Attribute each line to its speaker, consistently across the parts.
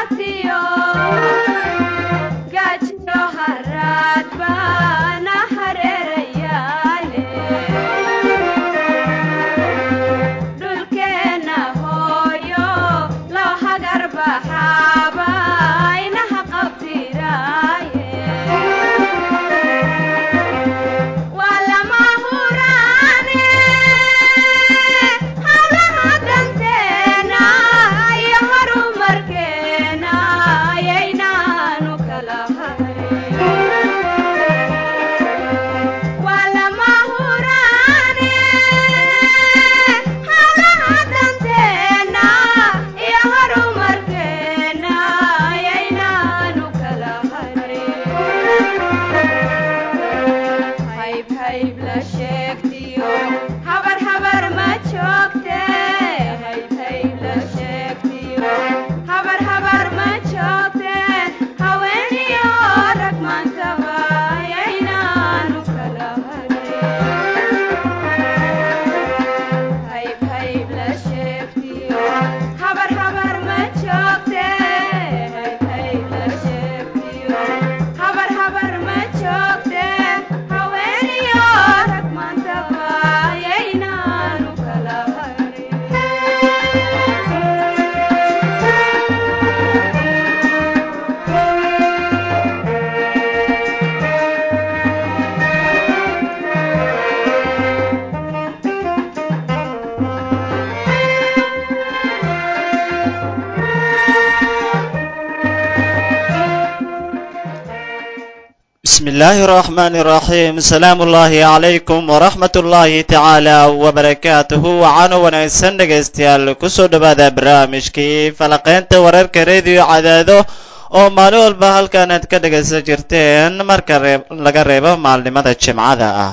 Speaker 1: bismi illaahi araxmaani iraxiim asalaamu ullaahi calaykum waraxmat ullaahi tacaala wabarakaatuhu waxaanu wanaagsan dhegaystayaal kusoo dhowaada barnaamijkii falaqaynta wararka rediyo cadaado oo maalin walba halkan aad ka dhegaysan jirteen marka laga reebo maalnimada jimcada ah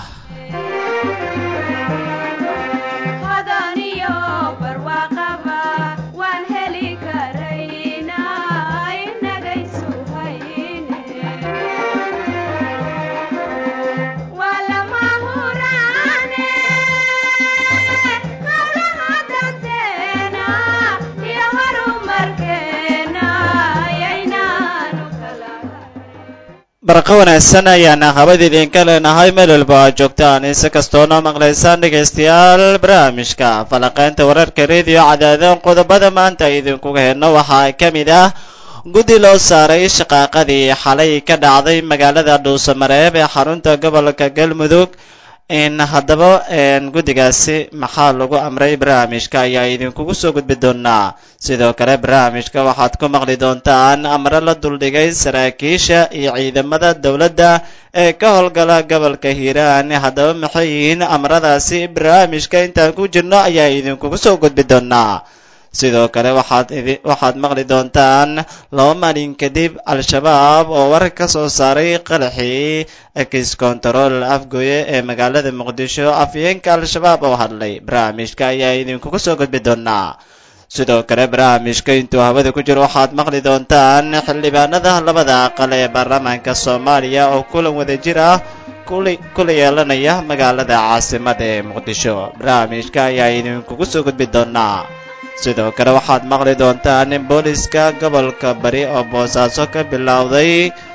Speaker 1: barqa wanaagsan ayaana habada idinka leenahay meel walba aad joogtaan insi kastoona maqlaysaan dhegaystayaal barnaamijka falaqaynta wararka rediyo cadaadon qodobada maanta idinkuga hedno waxaa ka mid ah guddi loo saaray shaqaaqadii xalay ka dhacday magaalada dhuusamareeb ee xarunta gobolka galmudug in haddaba guddigaasi maxaa lagu amray barnaamijka ayaa idinkugu soo gudbi doonaa sidoo kale barnaamijka waxaad ku maqli doontaan amre la duldhigay saraakiisha iyo ciidamada dowladda ee ka howlgala gobolka hiiraan haddaba maxay yihiin amradaasi barnaamijka intaan ku jirno ayaa idinkugu soo gudbi doonaa sidoo kale waxaad waxaad maqli doontaan laba maalin kadib al-shabaab oo war ka soo saaray qaraxii ex control afgooye ee magaalada muqdisho afyeenka al-shabaab oo hadlay barnaamijka ayaa idinkugu soo gudbi doonaa sidoo kale barnaamijka intuu hawada ku jiro waxaad maqli doontaan xildhibaanada labada aqal ee baarlamaanka soomaaliya oo kulan wadajir ah kula yeelanaya magaalada caasimada ee muqdisho barnaamijka ayaa idinkugu soo gudbi doonaa sidoo kale waxaad maqli doontaan in booliska gobolka bari oo boosaaso ka bilowday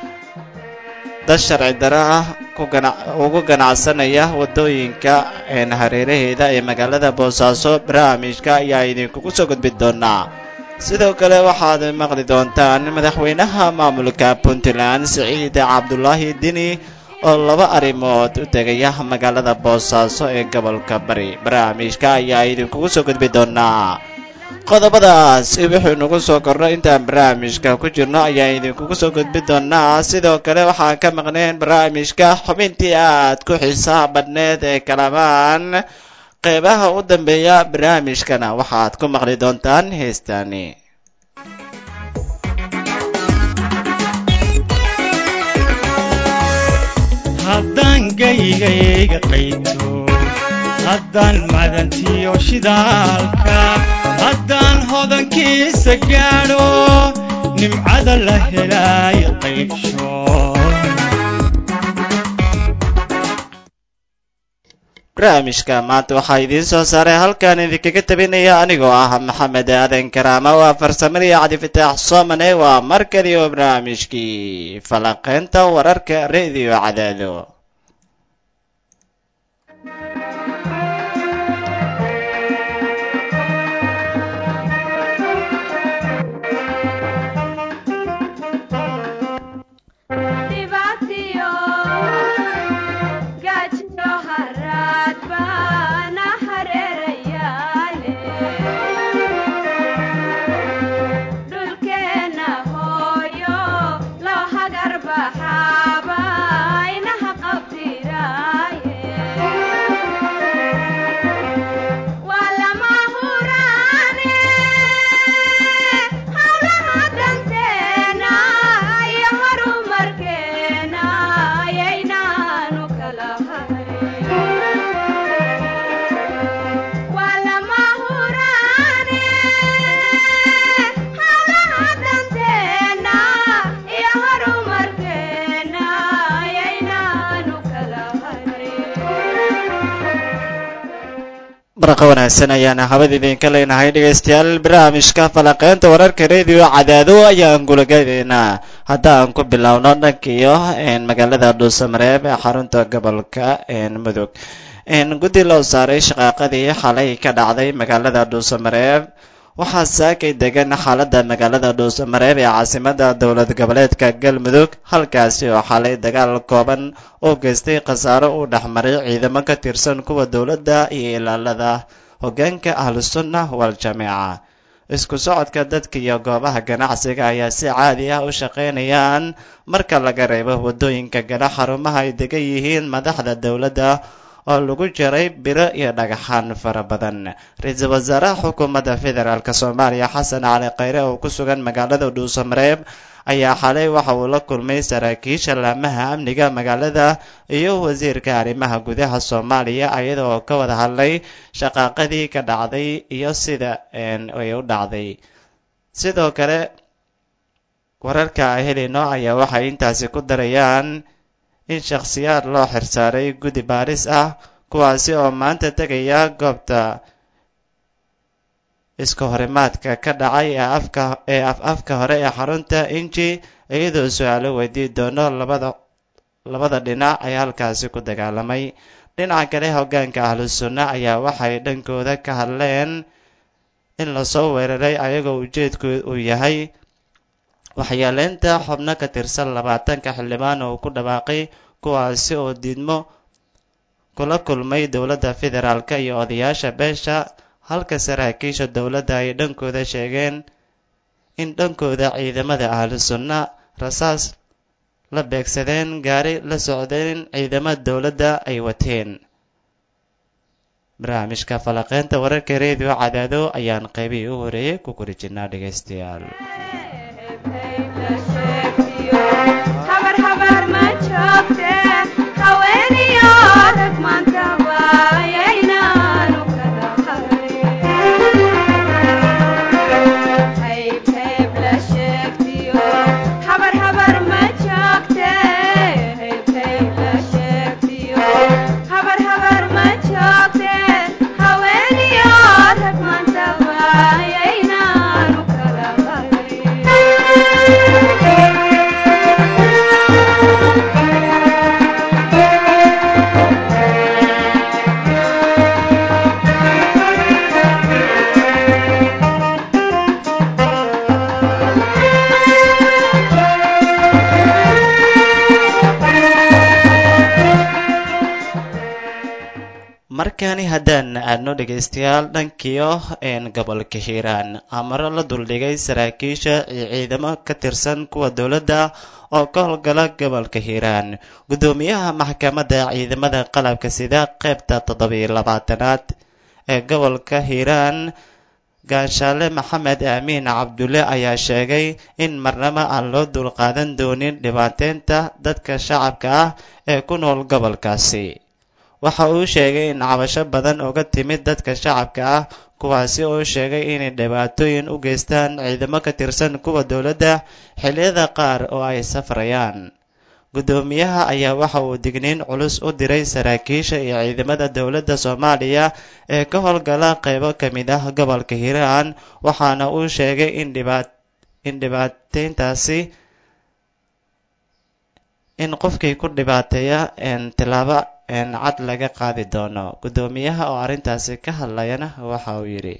Speaker 1: dad sharci daro ah ugu ganacsanaya waddooyinka hareeraheeda ee magaalada boosaaso barnaamijka ayaa idinkugu soo gudbi doonaa sidoo kale waxaad maqli doontaan madaxweynaha maamulka puntland siciid cabdulaahi dini oo laba arrimood u tegaya magaalada boosaaso ee gobolka bari barnaamijka ayaa idinkugu soo gudbi doonaa qodobadaas wuxuu nagu soo korno intaan barnaamijka ku jirno ayaa idinkugu soo gudbi doonaa sidoo kale waxaan ka maqneen barnaamijka xubintii aad ku xiisaha badhneed ee kalamaan qeybaha u dambeeya barnaamijkana waxaad ku maqli doontaan heestaani
Speaker 2: haddaan gaygayga qayto haddaan madantiyo shidaalka haddaan hodankiisa gaadho nimcada la helaayo qaybsho
Speaker 1: barnaamijka maanta waxaa idiin soo saaray halkan idinkaga tabinaya anigoo ah maxamed aadan karaama waa farsamadii cabdifitaax soomane waa mar kaliyo barnaamijkii falanqeynta wararka reediyo cadaado barqa wanaagsan ayaana habad idinka leenahay dhegaystayaal barnaamijka falanqeynta wararka reediyo cadaado ayaan gulagadeynaa haddaan ku bilowno dhankiyo magaalada dhuusamareeb ee xarunta gobolka mudug guddi loo saaray shaqaaqadii xalay ka dhacday magaalada dhuusamareeb waxaa saakay degan xaaladda magaalada dhuusamareeb ee caasimada dowlad goboleedka galmudug halkaasi oo xalay dagaal kooban oo geystay khasaaro uu dhexmaray ciidamo ka tirsan kuwa dowladda iyo ilaalada hoggaanka ahlusunna wal-jamiica isku socodka dadka iyo goobaha ganacsiga ayaa si caadi ah u shaqaynayaan marka laga reebo waddooyinka gala xarumaha ay degan yihiin madaxda dowladda oo lagu jiray biro iyo dhagaxaan fara badan ra-iisul wasaaraha xukuumadda federaalk soomaaliya xasan cali khayre oo ku sugan magaalada dhuusamareeb ayaa xalay waxa uu la kulmay saraakiisha laamaha amniga magaalada iyo wasiirka arrimaha gudaha soomaaliya iyada oo ka wada hadlay shaqaaqadii ka dhacday iyo sida ay u dhacday sidoo kale wararka a helayno ayaa waxay intaasi ku darayaan in shakhsiyaad loo xirsaaray guddi baaris ah kuwaasi oo maanta tegaya goobta iska horimaadka ka dhacay ee afka ee af afka hore ee xarunta inji iyadoo su-aalo weydii doono labada labada dhinac ee halkaasi ku dagaalamay dhinaca kale hoggaanka ahlu sunna ayaa waxay dhankooda ka hadleen in lasoo weeraray ayagoo ujeedku uu yahay waxyeeleynta xubno ka tirsan labaatanka xildhibaan oo ku dhawaaqay kuwaasi oo diidmo kula kulmay dowladda federaalk iyo odayaasha beesha halka saraakiisha dowladda ay dhankooda sheegeen in dhankooda ciidamada ahlu sunna rasaas la beegsadeen gaari la socdeen ciidamada dowladda ay wateen barnaamijka falaqeynta wararka reediyo cadaado ayaan qaybihii u horeeyey ku kori jirnaa dhegaystayaal markani haddaan aadno dhegaystayaal dhankiyo gobolka hiiraan amaro la duldhigay saraakiisha iyo ciidamo ka tirsan kuwa dowladda oo ka howlgala gobolka hiiraan guddoomiyaha maxkamadda ciidamada qalabka sida qaybta toddobiyo labaatanaad ee gobolka hiiraan gaashaale maxamed aamiin cabdulle ayaa sheegay in marnaba aan loo dulqaadan doonin dhibaateynta dadka shacabka ah ee ku nool gobolkaasi waxa uu sheegay in cabasho badan uga timid dadka shacabka ah kuwaasi oo sheegay inay dhibaatooyin u geystaan ciidamo ka tirsan kuwa dowladda xilliyada qaar oo ay safrayaan guddoomiyaha ayaa waxa uu digniin culus u diray saraakiisha iyo ciidamada dowladda soomaaliya ee ka howlgala qeybo ka mid ah gobolka hiiraan waxaana uu sheegay in dhibaat in dhibaateyntaasi in qofkii ku dhibaateeya tilaabo cad laga qaadi doono guddoomiyaha oo arrintaasi ka hadlayana waxa uu yidhi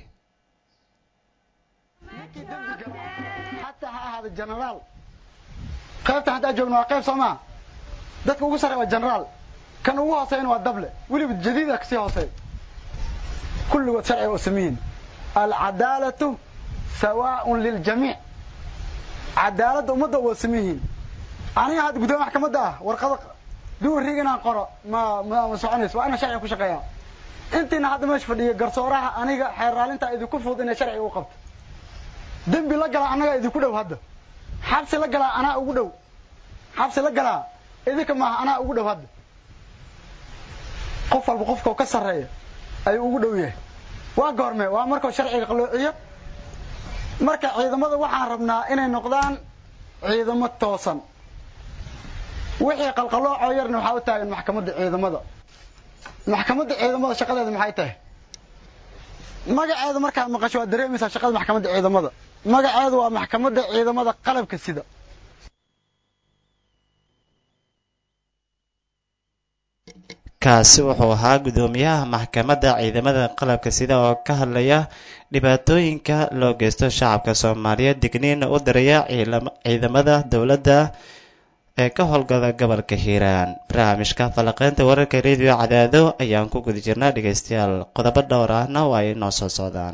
Speaker 3: xataa ha ahaada genaraal qaybta haddaa joogno waa qayb soomaa dadka ugu sarreya waa genaraal kan ugu hooseyna waa dable weliba jadiida kasii hooseey kulligood sharciga oo sameyihin alcadaalatu sawaaun liljamiic cadaaladda ummadda waa sameyihiin aniga hadda guddoomiya maxkamadda ah warqada duwariig inaan qoro ma ma ma soconayso waa inaan sharciga ku shaqeeyaa intiina hadda meesha fadhiya garsooraha aniga xeer raalintaa idinku fudud inay sharciga u qabto dembi la galaa annagaa idinku dhow hadda xabsi la galaa anaa ugu dhow xabsi la galaa idinka maaha anaa ugu dhow hadda qof walba qofkao ka sarreeya ayuu ugu dhow yahay waa goorme waa markuu sharciga qaloociyo marka ciidamada waxaan rabnaa inay noqdaan ciidamo toosan wixii qalqaloocoo yarna waxaa u taagan maxkamadda ciidamada maxkamadda ciidamada shaqadeeda maxay tahay magaceeda markaad maqasho waad dareemaysaa shaqada maxkamadda ciidamada magaceedu waa maxkamadda ciidamada qalabka sida
Speaker 1: kaasi wuxuu ahaa guddoomiyaha maxkamadda ciidamada qalabka sida oo ka hadlaya dhibaatooyinka loo geysto shacabka soomaaliyeed digniina u diraya ciidamada dowladda ee ka howlgala gobolka hiiraan barnaamijka falaqeynta wararka rediyo cadaado ayaan ku guda jirnaa dhegaystayaal qodobo dhowr ahna waa ay noo soo socdaan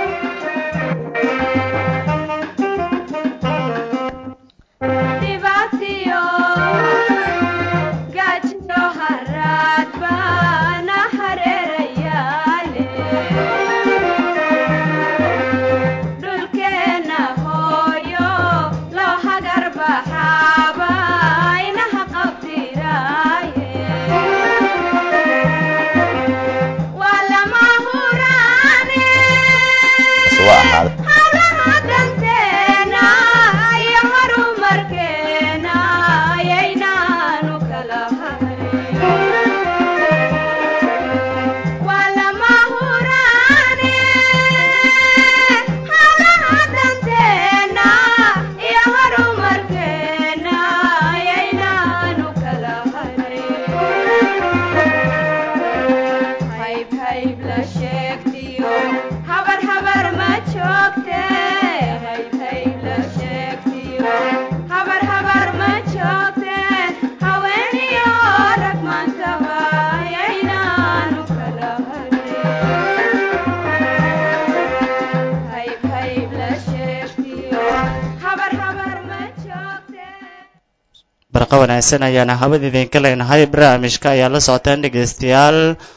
Speaker 1: barqa wanaagsan ayaana hawada idinka leenahay barnaamijka ayaa la socotaan dhegaystayaal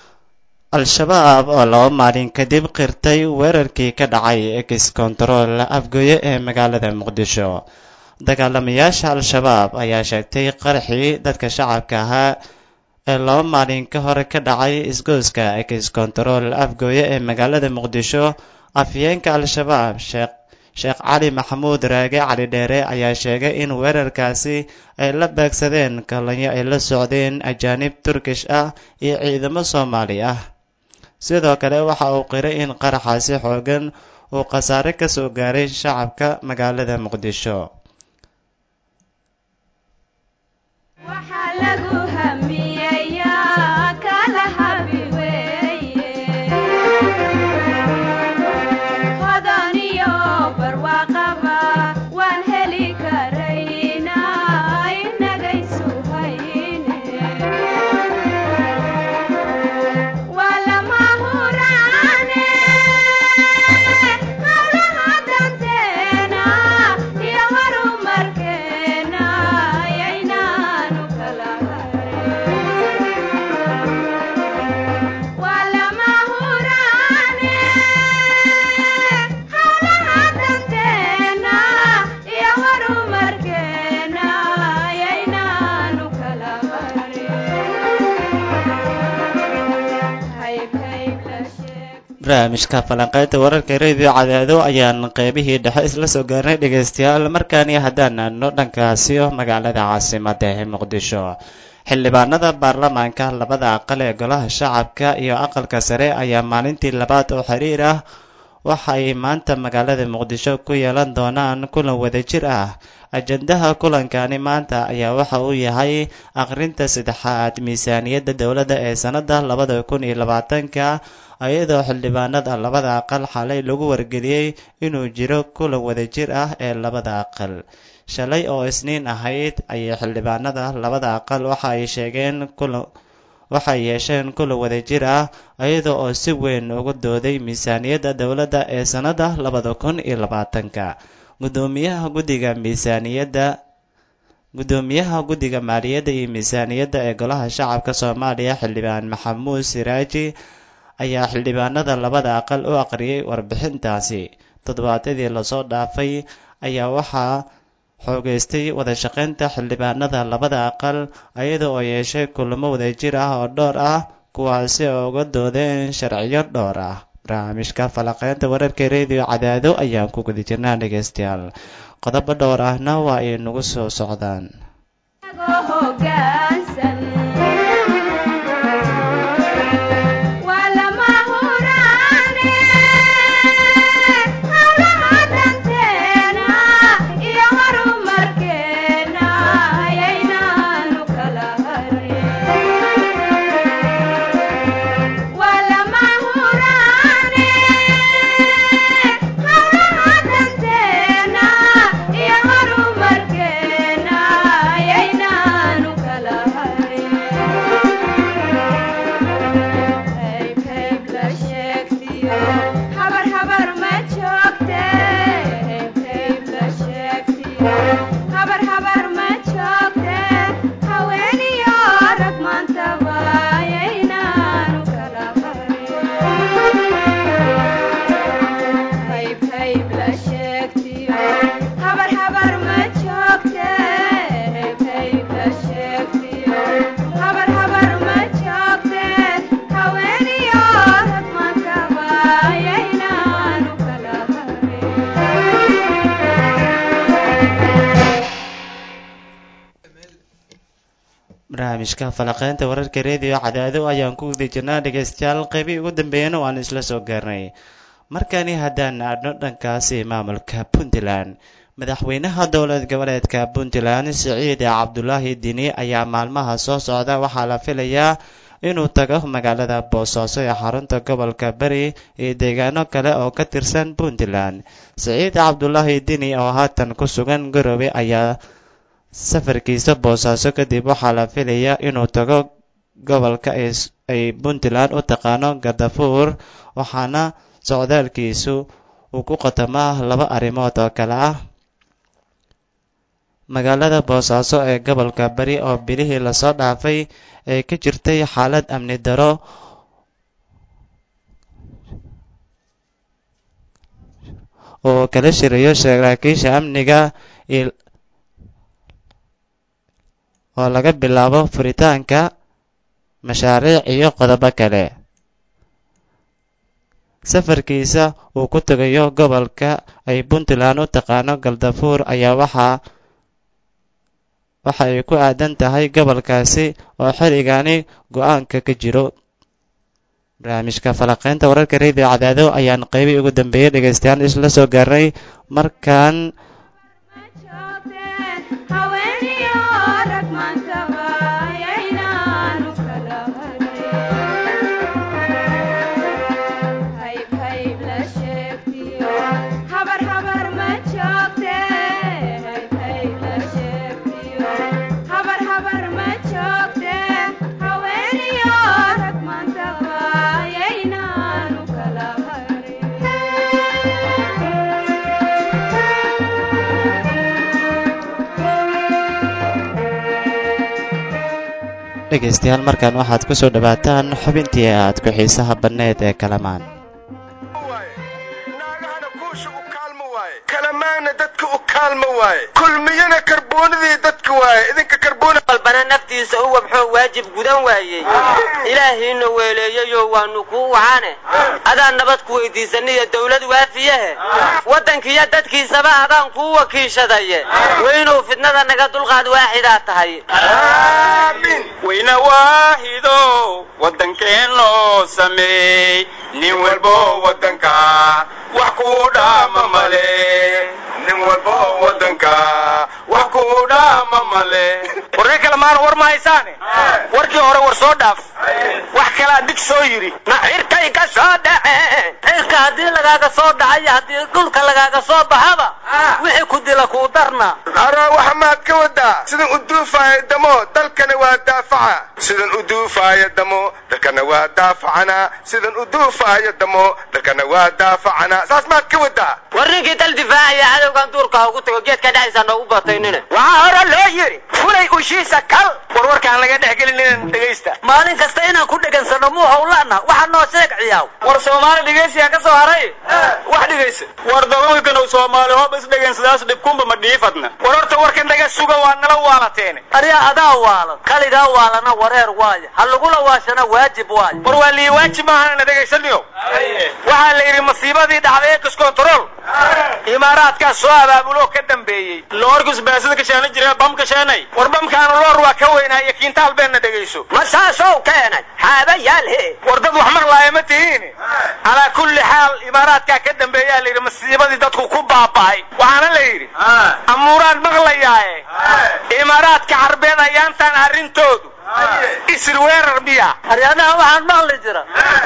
Speaker 1: al-shabaab oo laba maalin kadib qirtay weerarkii ka dhacay ex control afgooye ee magaalada muqdisho dagaalamayaasha al-shabaab ayaa sheegtay qaraxii dadka shacabka ahaa ee laba maalin ka hor ka dhacay isgooska ex control afgooye ee magaalada muqdisho afyeenka al-shabaab sheekh sheekh cali maxamuud raage cali dheere ayaa sheegay in weerarkaasi ay la beegsadeen kalanyo ay la socdeen ajaanib turkish ah iyo ciidamo soomaali ah sidoo kale waxa uu qiray in qaraxaasi xoogan uu khasaare ka soo gaaray shacabka magaalada muqdisho
Speaker 4: Yeah.
Speaker 1: barnaamijka falanqaynta wararka radio cadaado ayaan qeybihii dhexe isla soo gaarnay dhegaystayaal markaani haddaan aadno dhankaasi magaalada caasimada ee muqdisho xildhibaanada baarlamaanka labada aqal ee golaha shacabka iyo aqalka sare ayaa maalintii labaad oo xiriir ah waxa ay maanta magaalada muqdisho ku yeelan doonaan kulan wadajir ah ajandaha kulankani maanta ayaa waxa uu yahay akhrinta saddexaad miisaaniyadda dowladda ee sannada labada kun iyo labaatanka iyadoo xildhibaanada labada aqal xalay lagu wargeliyey inuu jiro kulan wadajir ah ee labada aqal shalay oo isniin ahayd ayay xildhibaanada labada aqal waxa ay sheegeen kulan waxay yeesheen kulan wadajir ah iyada oo si weyn uga dooday miisaaniyadda dowladda ee sannada labada kun iyo labaatanka gudoomiyaha guddiga miisaaniyadda gudoomiyaha guddiga maaliyadda iyo miisaaniyadda ee golaha shacabka soomaaliya xildhibaan maxamuud siraaji ayaa xildhibaanada labada aqal u aqriyay warbixintaasi toddobaadyadii lasoo dhaafay ayaa waxaa xoogeystay wadashaqaynta xildhibaanada labada aqal iyada oo yeeshay kulamo wadajir ah oo dhowr ah kuwaasi oo uga doodeen sharciyo dhowr ah barnaamijka falaqeynta wararka rediyo cadaado ayaan ku guda jirnaa dhegaystayaal qodobo dhowr ahna waa ay nagu soo socdaan barnaamijka falaqeynta wararka rediyo cadaado ayaan ku guda jirnaa dhegaystayaal qeybii ugu dambeeyana waan isla soo gaarnay markani haddaan aadno dhankaasi maamulka puntland madaxweynaha dowlad goboleedka puntland siciid cabdulaahi dini ayaa maalmaha soo socda waxaa la filayaa inuu tago magaalada boosaaso ee xarunta gobolka beri iyo deegaano kale oo ka tirsan puntland siciid cabdulaahi dini oo haatan ku sugan garowe ayaa safarkiisa boosaaso kadib waxaa la filayaa inuu tago gobolka ay puntland u taqaano gardafuur waxaana socdaalkiisu uu ku qatamaa laba arrimood oo kale ah magaalada boosaaso ee gobolka bari oo bilihii lasoo dhaafay ee ka jirtay xaalad amni daro oo kala shirayo saraakiisha amniga oo laga bilaabo furitaanka mashaariic iyo qodobo kale safarkiisa uu ku tegayo gobolka ay puntland u taqaano galdafuur ayaa waxaa waxa ay ku aadan tahay gobolkaasi oo xilligani go-aanka ka jiro barnaamijka falaqeynta wararka rediyo cadaado ayaan qeybii ugu dambeeyey dhegaystayaal isla soo gaarnay markaan dhegaystayaal markaan waxaad ku soo dhowaataan xubintii aad ku xiisaha banneed ee kalamaan
Speaker 4: naagahana kuusha u kaalmo waaye kalamaanna dadka u kaalmo waaye kulmiyana karboonadii dadka waaye idinka karboona
Speaker 5: walbana naftiisa u wabxoo waajib gudan waayey ilaahiina weeleeyeyo waanu kuu wacane adaan nabad ku weydiisaniyo dawlad waafiyahe waddankiiyo dadkiisaba adaan kuu wakiishadaye weynow fidnada naga dulqaad waaxidaa tahay
Speaker 4: weyna waahido waddankeen loo sameey nin walbo waddanka wax kuu dhaama male nin walbo waddanka wax kuu dhaama male
Speaker 6: warre kale maana war ma haysaane warkii hore war soo dhaaf wax kalaa dig soo yidhi
Speaker 5: na cirkay ka soo dhaceen cirka haddii lagaaga soo dhacayo haddii dhulka lagaaga soo baxaba wixii ku dila kuu darna
Speaker 4: araa waxa maad ka wadaa sidan u duufaayo damo dalkana waa daafaca sidan u duufaayo damo dalkana waa daafacana sidan u duufaayo damo dalkana waa daafacana saas maad ka wadaa
Speaker 5: war ninkii dal difaacaya cadowgan duurka ha ugu tago geedka dhexdiisa noogu bataynine
Speaker 6: waxaa hore loo yidhi fulay ushiisa kal war warkaan laga dhex gelinin dhegaysta
Speaker 5: maalin kasta inaan ku dhegansano muu howlaana waxa noo sheeg ciyaaw
Speaker 6: war soomaali dhegaysiyaa ka soo haray wax dhegaysa war dabankanu soomaali hoob is dhegansadaas dhibkunba ma dhiifadna war horta warkan dhaga suga waa nala waalateene
Speaker 5: aryaa adaa waalan kaligaa waalana wareer waaya ha lagula waashana waajib waaya
Speaker 6: war waa lii waajib maahanana dhegaysaniyo waxaa la yidhi masiibadii dhacday ex control imaaraadkaa soo abaabuloo ka dambeeyey loorkus baasida ka sheena jira bam ka sheenay war bamkaanu loor waa ka weynaayo kiintaal beenna dhegayso
Speaker 5: ma saasoo keenay xaabayaal he
Speaker 6: war dad wax maqlaaya ma tihiin calaa kulli xaal imaaraadkaa ka dambeeyaa la yidhi masiibadii dadku ku baaba'ay waxaana la yidhi amuuraan maqlayaaye imaaraadka carbeed ayaantaan arrintoodu isir weerar miya
Speaker 5: haryanaha waxaan maqli jira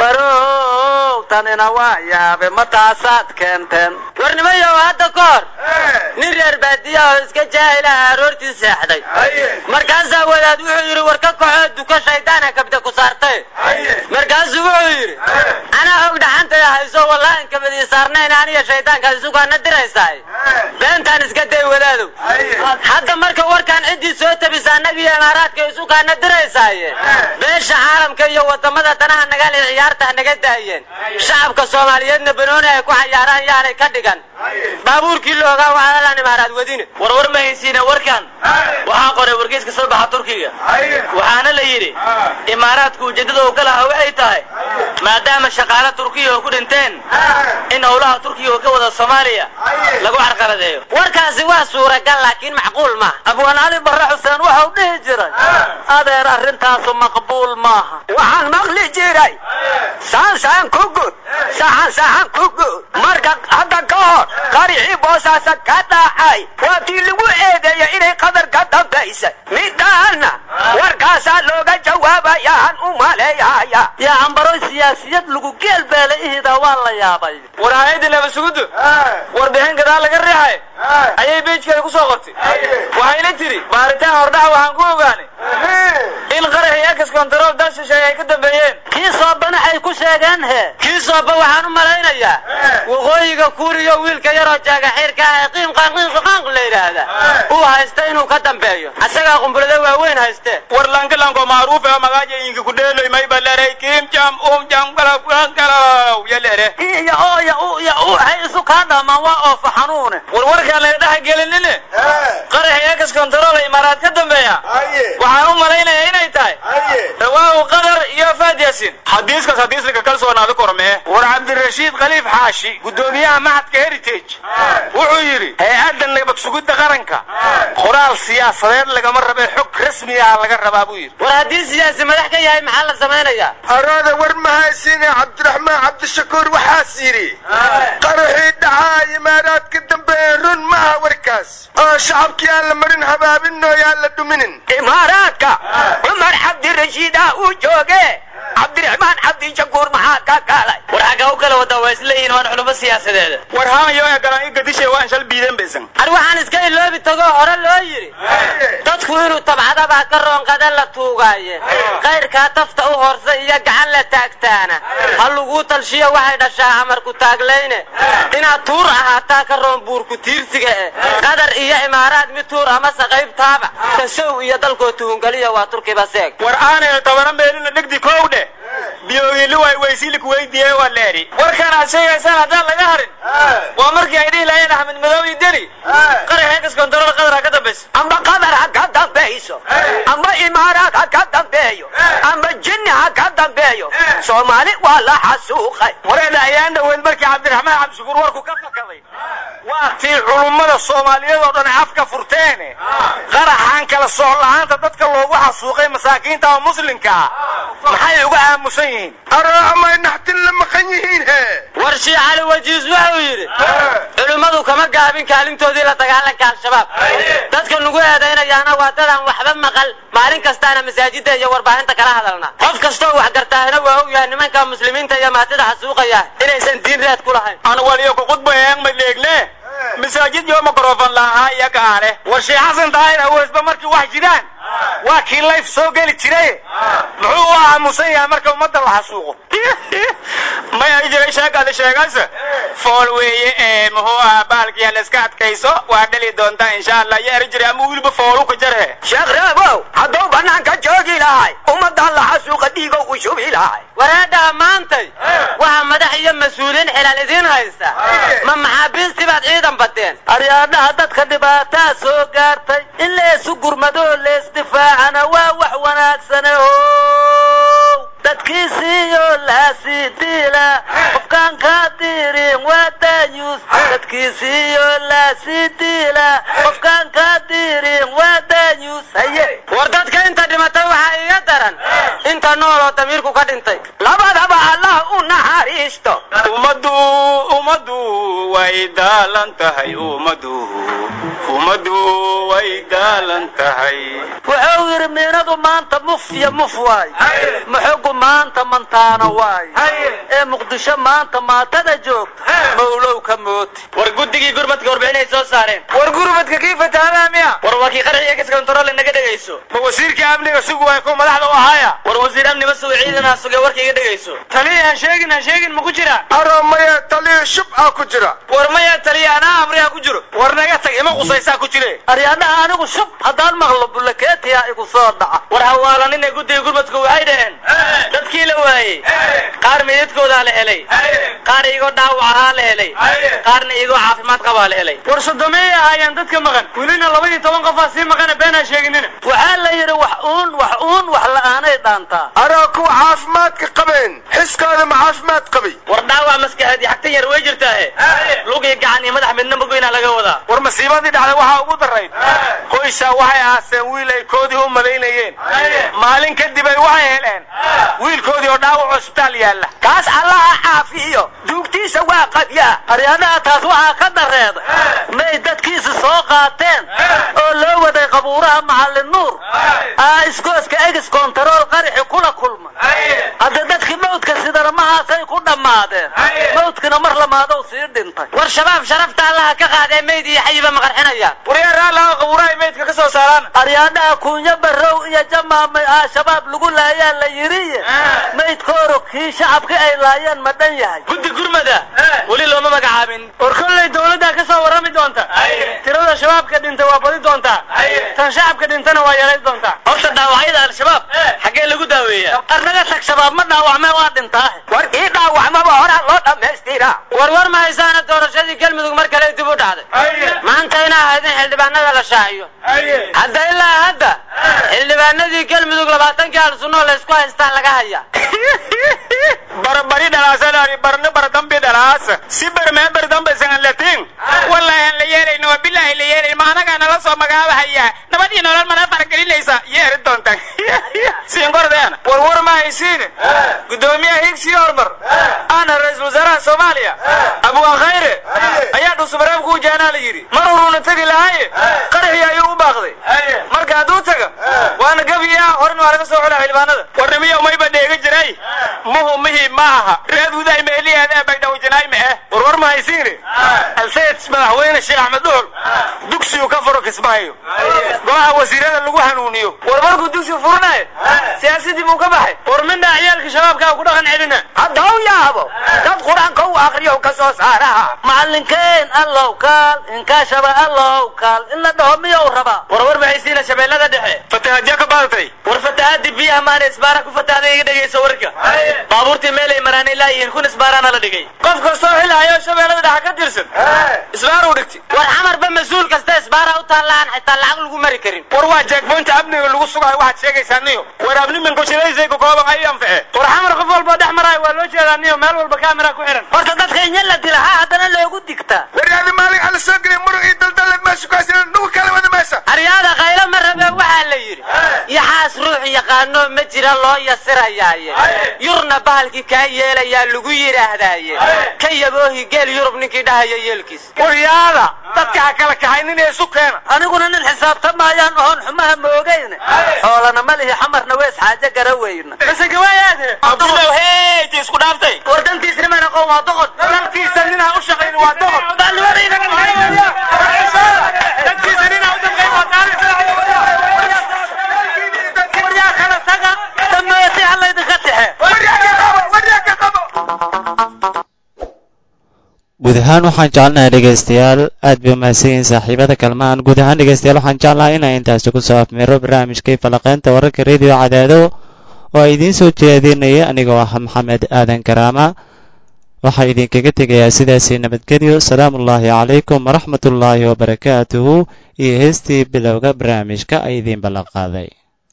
Speaker 5: barow tanina waa yaabe ma taasaad keenteen warnimayow hadda ka hor nin reer baadiya oo iska jaahilaha aroortii seexday markaasaa wadaad wuxuu yidhi war ka kaxoo duko shaydaana kabda ku saartay markaasuu wuxuu yidhi anaa og dhaxantaya hayso wallaahin kabadii saarnayn aniga shaydaanka isugaana diraysaay beentaan iska day wadaadow hadda marka warkaan ciddii soo tabisa annagiyo imaaraadka isugaana diraysaaye beesha caalamka iyo wadamada danaha nagale ciyaarta naga daayeen shacabka soomaaliyeedna banooni ay ku cayaaraan yaanay ka dhigan baabuurkii la ogaa waxaalaan imaaraad wadine
Speaker 6: war war ma haysiina warkan waxaa qoray wargeyska soo baxa turkiga waxaana la yidhi imaaraadku ujeeddada uu ka lahaa waxay tahay maadaama shaqaale turkiya oo ku dhinteen in howlaha turkiya oo ka wada soomaaliya lagu carqaladeeyo
Speaker 5: warkaasi waa suuragal laakiin macquul maaha abwaan cali barre xuseen waxau dhihi jiray adeer arrintaasu maqbuul maaha
Speaker 6: waxaan maqli jiray saansaan ku gud saxan saxan ku gud marka hadda ka hor qarixii boosaasa ka dhacay waa tii lagu eedeeya inay qadar ka dambaysay midaana warkaasaa looga jawaabayaan u maleeyaya
Speaker 5: yaa cambaroy siyaasiyad lagu geel beela ihida waa la yaabay
Speaker 6: war hay-adda nabadsugudu warbixin gadaal laga riixay ayay beejkeeda ku soo qortay waxayna tiri baaritaan hordhaca waxaan ku ogaanay in qaraxii ex control dal shisheeye ay ka dambeeyeen
Speaker 5: kii soobana ay ku sheegeen he kii sooba waxaan u malaynayaa waqooyiga kuuriyo wiilka yaroo jaagaxiirka ah ee qiimqaan qiimqaqaanq la yidhaahda uu haysta inuu ka dambeeyo asagaa qumbulada waaweyn hayste
Speaker 6: war lankalanko maaruufe oo magaaja inki ku dheeloy may baleray kiim jam um jam galagalaw yalere
Speaker 5: iyo ooya uya u hay isu kaa dhamaan waa oofa xanuune
Speaker 6: war warkaan laga dhex gelinine qaraxii ex control imaaraad ka dambeeya waxaan u malaynayaa inay tahay rawaahu qadar iyo faad yaasin xadiiskaas hadiis laga kalsoonaada kormee war cabdirashiid khaliif xaashi guddoomiyaha maxadka heritage wuxuu yidhi hay-adda nabad sugidda qaranka qoraal siyaasadeed lagama rabe xog rasmi ah laga rabaa buu yidhi
Speaker 5: war haddii siyaasi madax ka yahay maxaa la samaynayaa
Speaker 4: araada war ma haysine cabdiraxmaan cabdishakuur waxaas yidhi qaraxii dhacaa imaaraad ka dambeeye run maaha warkaas oo shacabkii aan la marin habaabinoo yaan la dhuminin
Speaker 6: imaaraadka cumar cabdirashiida uu jooge cabdiraxmaan cabdishakuur maxaa ka galay war xagga u kala wadaa waa isleeyihin waan culummo siyaasadeeda war haamayo ee galan i gadishe waan shal biideen baysan
Speaker 5: ar waxaan iska iloobi tagoo hore loo yidhi dadku inuu tabcadabaa ka roonqada la tuugaaye kayrkaa tafta u horsa iyo gacan la taagtaana ha laguu talshiyo waxay dhashaa amarku taaglayne inaad tuur ahaataa ka roon buurku tiirsiga eh qadar iyo imaaraad mid tuur amase qaybtaaba tasow iyo dalkoo tuhungaliya waa turkiba seeg
Speaker 6: war aanay tabana meelina dhegdi kow dheh biyoogili way weysiili kuweydiiyey waa leeri warkan aad sheegaysaan haddaan laga harin waa markii ay dhihi lahayeen axmed madow iyo deni qarax eegas kontarool qadar ha ka dambayso
Speaker 7: amba qadar ha ka dambayso amba imaaraad ha ka dambeeyo amba jinni ha ka dambeeyo soomaali waa la xasuuqay
Speaker 6: wareedha ayaan dhaweyd markii cabdiraxmaan cabdishukuur warku ka fakaday waa tii culummada soomaaliyeed oo dhan afka furteene qaraxaan kala sooc la-aanta dadka loogu xasuuqay masaakiinta oo muslimka ah maxay uga aamusan yihiin
Speaker 4: araamay naxtin la maqan yihiin he
Speaker 5: war shii cali wajiis wuxuu yidhi culimmadu kama gaabin kaalintoodii la dagaalanka al-shabaab dadka nugu eedaynayaana waa dadaan waxba maqal maalin kastaana masaajidda iyo warbaahinta kala hadalna qof kastoo wax gartaahina waa og yahay nimanka muslimiinta iyo maatida xasuuqaya inaysan diin raad ku lahayn
Speaker 6: aan waliyo ku khudbayeeng ma dheegne masaajid yoo mikrofon la'ahaa iyo kaale war sheekh xasan daahir aweesba markii wax jiraan waa kii layf soo geli jiray muxuu u aamusan yahay marka ummadda la xasuuqo maya jiray sheekada sheegaysa fool weeye ee muxuu ahaa baalkii la iska adkayso waa dhali doontaa insha allah iyo eri jiray ama wiilba foolu ka jarhe
Speaker 7: sheekh reebow hadduu bannaanka joogi lahay ummaddan la xasuuqa dhiigow u shubi lahay
Speaker 5: wareedhaha maantay waxaa madax iyo mas-uuliyiin xilal idiin haysta ma maxaabiistii baad ciidan badeen
Speaker 8: aryaadhaha dadka dhibaataa soo gaartay in leesu gurmadoo leesdifaacana waa wax wanaagsane o dadkiisiiyo laasii diila qofkaan kaa diirin waa daayuus dadkiisiiyo laasii diila qofkaan kaa diirin waa daayuus haye
Speaker 5: war dadka inta dhimatay waxaa iga daran inta nool oo damiirku ka dhintay
Speaker 7: labadaba allah u naxariisto
Speaker 6: ummaddu ummaddu way daalan tahay ummaddu ummaddu way daalan tahay
Speaker 8: wuxuu yidhi miinadu maanta muf iyo muf waay muxogu maanta mantaana waay ee muqdisho maanta maatada joogta mawlow ka mooti
Speaker 5: war guddigii gurmadka warbixinay soo saareen
Speaker 6: war gurmadka kii fatahadaa miya
Speaker 5: war waa kii qaraxiya kas kontarool naga dhegayso
Speaker 6: ma wasiirkii amniga sugu waay kuwa madaxda u ahaaya
Speaker 5: war wasiir amni ma suga ciidanaa suge warka iga dhegayso
Speaker 6: taliya aan sheegin aan sheegin ma ku jira
Speaker 4: aro maya taliya shub ah ku jira
Speaker 6: war maya taliya anaa amriha ku jiro war naga tag ima qusaysaa ku jire
Speaker 8: aryaadhaha anigu shub haddaan maqlo bullakeetiyaa igu soo dhaca
Speaker 5: war hawaalanina guddiga gurmadku waxay dhaheen dadkii la waayey qaar meydadkoodaa la helay qaar igoo dhaawac ahaa la helay qaarna igoo caafimaad qabaa la helay
Speaker 6: war sodomeeyay ahaayeen dadka maqan welina labadii toban qofaa sii maqana beenaa sheeginina
Speaker 8: waxaa la yidhi wax uun wax uun wax la'aanay dhaantaa
Speaker 4: araa kuwa caafimaadka qabeen xiskooda ma caafimaad qabay
Speaker 5: war dhaawac maskaxeed iyo xagtan yar way jirtaahe lug iyo gacan iyo madax midna magoynaa laga wadaa
Speaker 6: war masiibadii dhacday waxaa ugu darayd qoysaa waxay aaseen wiil ay koodii u malaynayeen maalin kadib ay waxay heleen wiilkoodii oo dhaawac cusbitaal yaalla
Speaker 7: kaas allaha caafiyo duugtiisa waa qabyaa
Speaker 8: aryaadhaha taas waxaa ka dareeda may dadkiisi soo qaateen oo loo waday qabuuraha macallin nuur aa iskooska egis kontarool qaraxi kula kulma hadda dadkii mawdka sidana mahaasay ku dhammaadeen mawdkina mar lamaadow sii dhintay
Speaker 5: war shabaab sharafta allaha ka qaadee meyd iyo xayiba ma qarxinayaan
Speaker 6: waryaa raalaha qabuuraha meydka ka soo saaraan
Speaker 8: aryaadhaha kuunyo barrow iyo jamaamay aa shabaab lagu laayaa la yidhi maydkooro kii shacabka ay laayeen ma dhan yahay
Speaker 5: guddi gurmada weli looma magacaabin
Speaker 6: war kollay dawladdaa ka soo warrami doonta tirada shabaabka dhintay waa badi doontaa tan shacabka dhintana waa yarayn doontaa
Speaker 5: horta dhaawacyada al-shabaab xaggee lagu daaweeyaa
Speaker 8: qarnaga tag shabaab ma dhaawacmee waa dhintaa
Speaker 7: war ii dhaawacmaba horaa loo dhammaystira
Speaker 5: war war ma haysaana doorashadii galmudug mar kale dib u dhacday maanta inaa ahayd in xildhibaanada la shaaciyo hadda ilaa hadda xildhibaanadii galmudug labaatankii al-sunnoo laysku haystaa laga hayaa
Speaker 6: barbari dhalaasadaari barni bardambi dhalaasa si barmee bardamba isagan latiin wallahi aan la yeelayno waa bilaahi la yeelayno ma anagaa nala soo magaabahayaa nabad iyo nolol mana faragelinaysa yeeri doontaan siinkordeena war war ma haysiine guddoomiyaha higsi hormar ahna ra-iisul wasaaraha soomaaliya abwaan khayre ayaa dhusubareeb ku wajahanaa la yidhi mar horuuna tegi lahaye qaraxii ayuu u baaqday marka hadduu taga waana gabiya horena waa laga soo xulaa xildhibaanada warnimiyo mayba dheega jiray muhu mihi ma aha reed huday meeliyaada bagdhawjanaay ma eh war war ma haysiine alsayid madaxweyne sheekh axmed dhuxul dugsigu ka furo kismaayo golaha wasiirada lagu hanuuniyo war markuu dugsi furanayo siyaasadii buu ka baxay war midna ciyaalka shabaabkaa ku dhaqan celina
Speaker 7: haddau yaabo dad qur-aanka u akriyo ka soo saaraha
Speaker 8: macallinkeen allow kaal inkaashaba allow kaal in la dhaho miyou rabaa
Speaker 5: war war ma haysiina shabeellada dhexe
Speaker 6: fatahaadya ka baadatay
Speaker 8: war fatahaadii biyaha maana isbaara ku fatahday iga dhegayso warka baabuurtii meel ay maraan ilaa yihiin kun isbaaraana la dhigay
Speaker 6: qof kastoo xil hayo shabeellada dhexa ka tirsan isbaar u dhigti
Speaker 8: war xamarba mas-uul kasta isbaara u taallaan xitaa lacag lagu mari karin
Speaker 6: war waa jeegboynta amniga lagu sugayo waxaad sheegaysaa niyo war abnimanku shidaysa ku kooban ay anfice war xamar qof walba dhex maraayo waa loo jeedaa niyo meel walba kaamira ku xiran
Speaker 8: horta dadka inya la dila ha haddana loogu digtaa
Speaker 4: waryaadi maalin ala soo gelin murug iyo daldalad meesha kuhaysana nugu kala wada meesha
Speaker 8: aryaada qaylo ma rabe waxaa la yidhi yaxaas ruux yaqaano ma jira loo yasirayaaye yurna bahalkii kaa yeelayaa lagu yidhaahdaaye ka yaboohi geel yurub ninkii dhahaya yeelkiis
Speaker 6: waryaada dadka ha kala kaxaynin ee isu keena
Speaker 8: aniguna nin xisaabtamayaan oon xumaha moogayne xoolana ma lihi xamarna wees xaajo gara weyna
Speaker 6: base gawaayaade abdullaw heyti isku dhaaftay
Speaker 8: war dantiis niman aqoon waa doqon
Speaker 6: dalkiisa ninaa u shaqayn waa doqon dadkiisa ninaa u damqayn waa taariikh
Speaker 8: waryaa kala taga dameeti halaydinka texe
Speaker 1: guud ahaan waxaan jecelnahay dhegaystayaal aad bay umahadsanyihiin saaxiibada kalmaan guud ahaan dhegaystayaal waxaan jeclahay inaan intaasi ku soo afmeero barnaamijkii falaqeynta wararka rediyo cadaado oo ay idiin soo jeedinaya anigoo ah maxamed aadan karaama waxaa idinkaga tegayaa sidaasii nabadgelyo salaamu ullaahi calaykum waraxmatullaahi wabarakaatuhu iyo heestii bilowga barnaamijka ay idiin ballan qaaday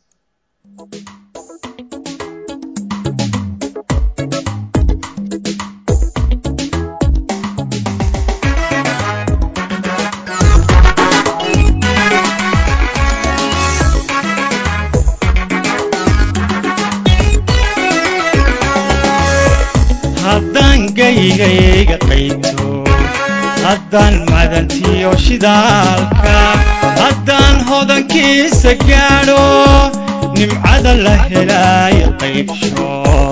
Speaker 2: haddaan gaygayga qayto haddaan madantiyo shidaalka haddaan hodankiisa gaadho nimcada la helaayo qaybsho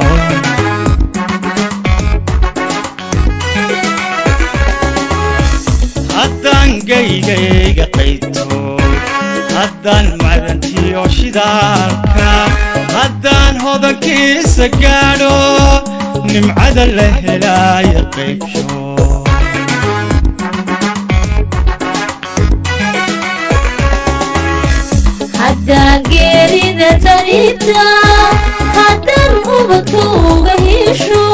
Speaker 2: haddaan gaygayga qayto haddaan madantiyo shidaalka haddaan hodankiisa gaadho nimcada la helaayo qaybsho
Speaker 9: haddaan geerida tarita haddaan ubadka uga hesho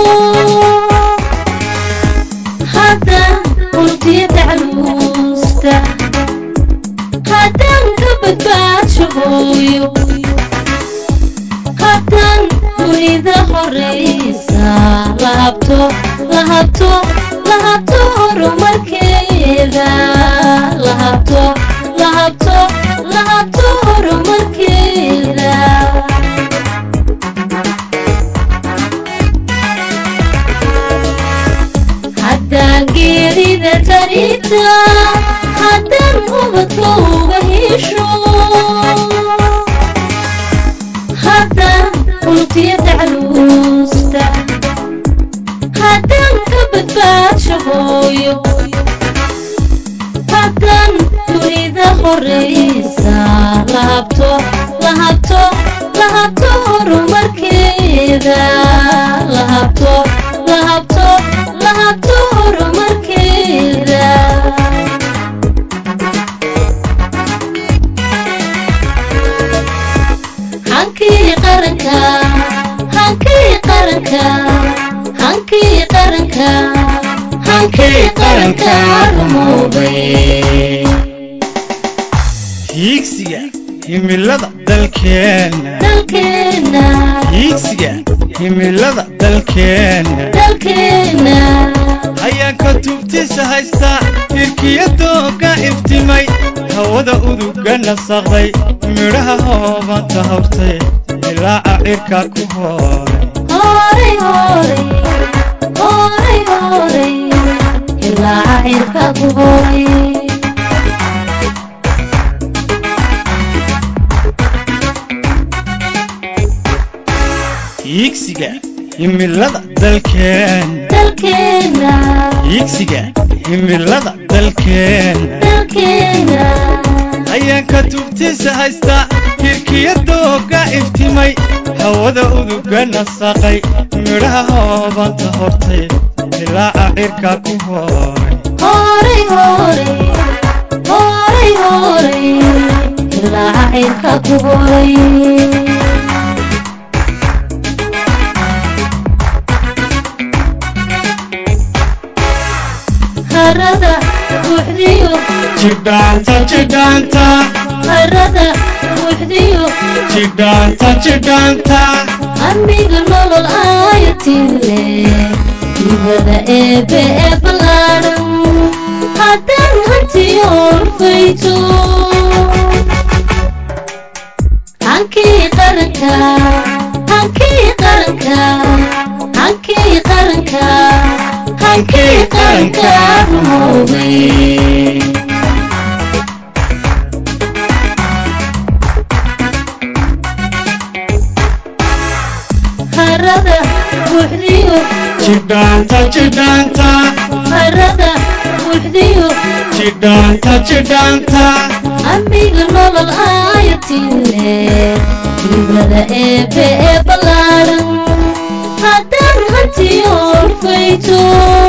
Speaker 9: haddaan urtiya tacluusta haddaan ka badbaadsho hooyo haddaan dunida horaysa lahabto lahabto lahabto horumarkeeda lahabto lahabto lahabto horumarkeeda haddaan geerida tarita haddaan ubadka uga hesho haddaan ultiya tacluusta haddaan ka badbaadsho hooyo haddaan dunida horaysa lahabto lahabto lahabto horumarkeeda lahabto lahabto lahabto horumarkeeda hankii qaranka hankii qaranka hankii qaranka hankii qaranka rumoobay
Speaker 2: hiigsiga himilada dalkeenna
Speaker 9: dalkeenna
Speaker 2: hiigsiga himilada dalkeenna
Speaker 9: dalkeenna
Speaker 2: hayaanka tubtiisa haysta hirkiyadooga iftimay hawada uduga nasaqday midhaha hoobanta hawrtay ilaaca cirka ku hooray
Speaker 9: hooray hooray hooray hooray ilaa cirka ku hooray
Speaker 2: hiigsiga himilada dalkeenna
Speaker 9: dalkeenna
Speaker 2: hiigsiga himilada dalkeenna
Speaker 9: dalkeenna
Speaker 2: hayaanka tubtiisa haysta hirkiyadooga iftimay hawada uduga nasaqay midhaha hoobanta hortay ilaaca cirka ku hooray
Speaker 9: hooray hooray hooray hooray ilaa xayrka ku horay harada buuxdiyo
Speaker 2: jidhaanta jidhaanta
Speaker 9: harada buuxdiyo
Speaker 2: jidhaanta jidhaanta
Speaker 9: amiga nolol aayatile ibada eebe ee ballaaran haddaan hantiyoon fayto hankii qaranka hankii qaranka hankii qaranka hankii qaranka rumoobay harada buuxdiyo
Speaker 2: jidhaanta jidhaanta
Speaker 9: harada buuxdiyo
Speaker 2: jidhaanta jidhaanta
Speaker 9: amiga nolol aayatile ibada eebe ee ballaaran haddaan hantiyoon fayto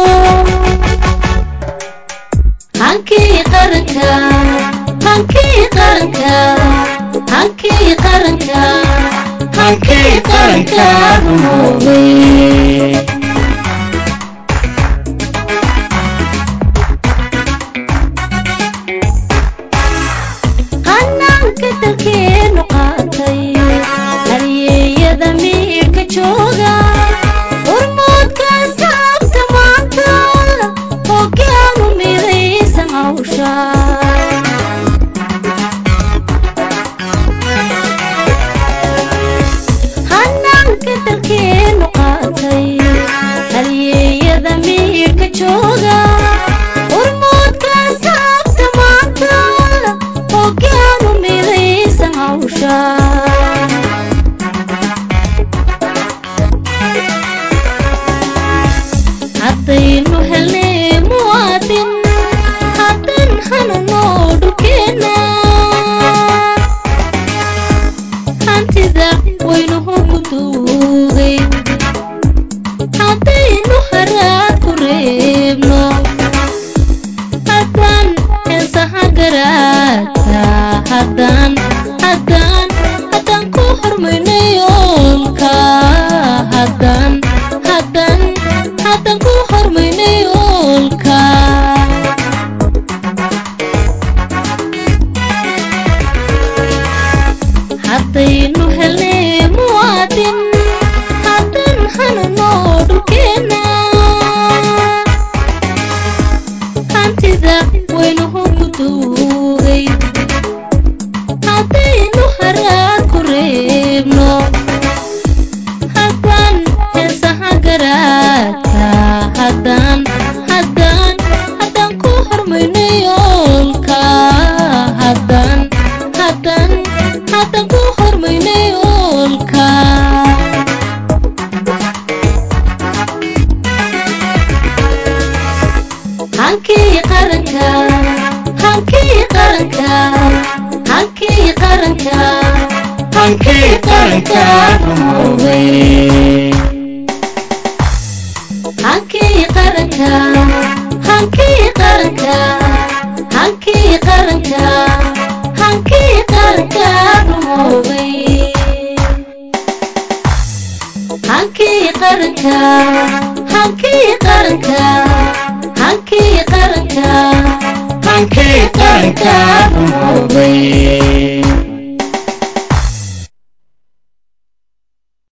Speaker 9: hankii qaranka hankii qaranka hankii qaranka hankii qaranka rumoobay hanaanka dalkeenu qaatay halyeeyada miirka jooga hormoodka saabta maanta hoggaanu midaysan hawsha hanaanka dalkeenu qaatay halyeeyada miirka jooga hormoodka saabta maanta hoggaanu midaysan hawsha haddaynu helnay muwaadin haddan hanunoo dhulkeenna hantida waynuhu ku duugay haddaynu haraad ku reebno haddaan heesaha garaadka haddaan haddaan haddaan ku hormayno yoolka haddaan haddaan haddaan ku hormayno yoolka haddaynu helnay muwaadin haddan hanunoo dhulkeenna hantida waynuhu ku duugay haddaynu haraad ku reebno haddaan heesaha garaadka haddaan haddaan haddaan ku hormayno yoolka haddaan haddaan haddaan ku hormayno yoolka hankii qaranka hankii qaranka hankii qaranka
Speaker 2: hankii qaranka
Speaker 9: rumoobay hankii qaranka hankii qaranka hankii qaranka hankii qaranka rumoobay hankii qaranka hankii qaranka hankii qaranka
Speaker 2: hankii qaranka
Speaker 9: rumoobay